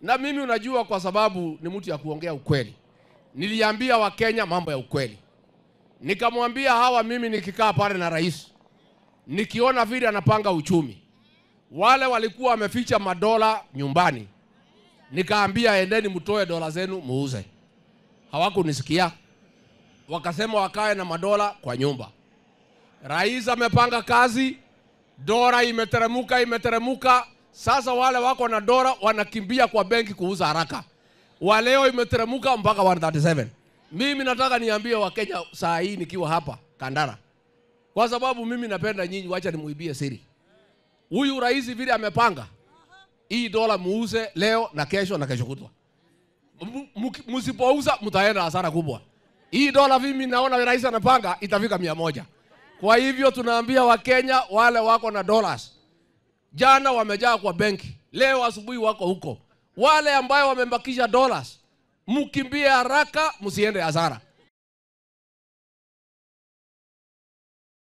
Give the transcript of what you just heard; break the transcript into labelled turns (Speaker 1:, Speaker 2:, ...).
Speaker 1: Na mimi unajua, kwa sababu ni mtu ya kuongea ukweli, niliambia Wakenya mambo ya ukweli, nikamwambia hawa, mimi nikikaa pale na rais, nikiona vile anapanga uchumi, wale walikuwa wameficha madola nyumbani, nikaambia endeni mtoe dola zenu muuze. Hawakunisikia, wakasema wakae na madola kwa nyumba. Rais amepanga kazi, dola imeteremuka, imeteremuka. Sasa wale wako na dola wanakimbia kwa benki kuuza haraka, waleo imeteremuka mpaka 137. Mimi nataka niambie Wakenya saa hii nikiwa hapa Kandara, kwa sababu mimi napenda nyinyi, wacha nimuibie siri. Huyu rais vile amepanga hii dola muuze leo na kesho na kesho kutwa. M- mki- Msipouza mtaenda hasara kubwa. Hii dola mimi naona rais anapanga itafika mia moja. Kwa hivyo tunaambia Wakenya wale wako na dollars, jana wamejaa kwa benki, leo asubuhi wako huko. Wale ambayo wamebakisha dollars, mkimbie haraka, msiende hasara.